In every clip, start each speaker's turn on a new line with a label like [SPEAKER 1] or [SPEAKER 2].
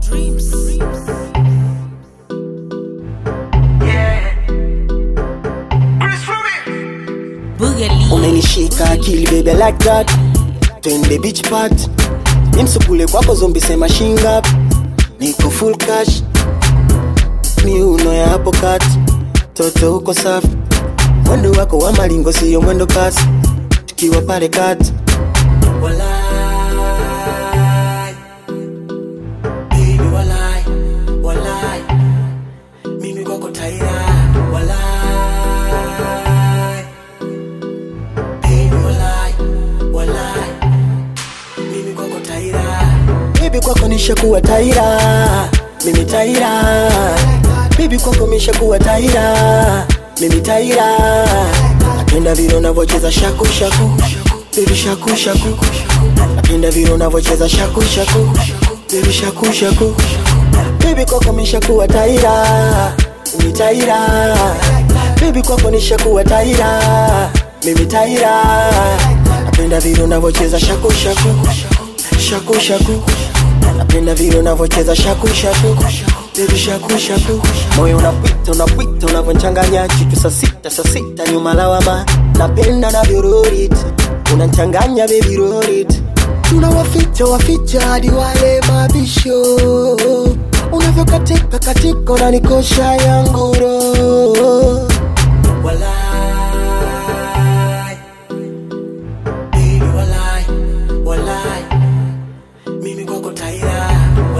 [SPEAKER 1] umenishika akili baby I like that twende beach part nimsukule kwako zombi sema shinga niko full cash miuno ya hapo kati toto uko safi mwendo wako wa malingo siyo mwendo kasi tukiwa pale kati Walai, baby walai, walai, mimi kwako taira walai, baby walai, walai, mimi kwako taira baby kwako nishakuwa taira mimi taira baby kwako mishakuwa taira mimi taira napenda vile unavyocheza shaku shaku baby shaku shaku napenda vile unavyocheza shaku shaku baby shaku shaku baby kwako mishakuwa taira mimi taira baby kwako nishakuwa taira mimi taira napenda vile unavyocheza shaku shaku shaku shaku napenda vile unavyocheza shaku shaku baby shaku shaku moyo unapita unapita unavyonchanganya chitu saa sita saa sita nyuma lawama napenda navyorurit unanchanganya baby rorit tunawaficha waficha hadi wale mabisho unavyokatika katika unanikosha yangu roho Walai, baby walai, walai, mimi kwako taira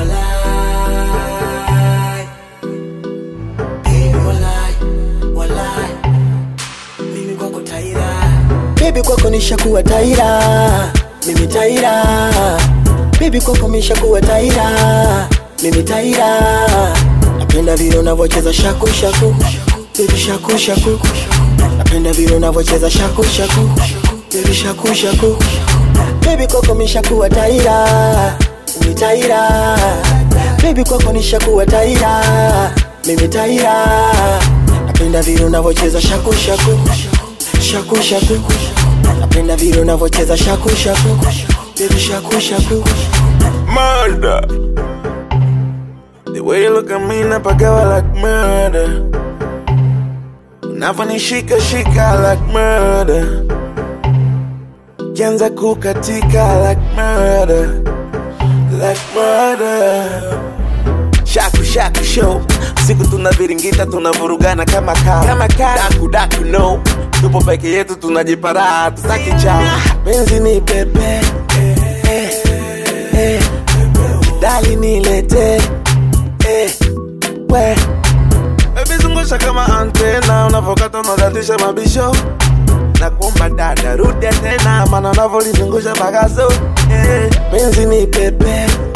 [SPEAKER 1] walai, baby walai, walai, mimi kwako taira baby kwako nishakuwa taira mimi taira baby kwako mishakuwa taira mimi taira napenda vile unavyocheza shaku shaku baby shaku shaku napenda vile unavyocheza shaku shaku baby shaku shaku baby kwako mishakuwa taira mimi taira baby kwako nishakuwa taira mimi taira napenda vile unavyocheza shaku shaku shaku shaku napenda vile unavyocheza shaku shaku baby shaku shaku
[SPEAKER 2] murder. The way you look at me napagawa like murder. Unavyonishika shika like murder. Kianza kukatika like murder. Like murder. Shaku shaku show. Siku tunaviringita tunavurugana kama kaa. Kama kaa. Daku daku no. Tupo peke yetu tunajipara tutaki chao. Penzi ni pepe. Eh, eh, eh. Dali nilete. Eh, we. Baby zungusha kama antena unavokata unadatisha mabisho na kuomba dada rudi tena maana unavolizungusha bagazo eh, penzi ni pepe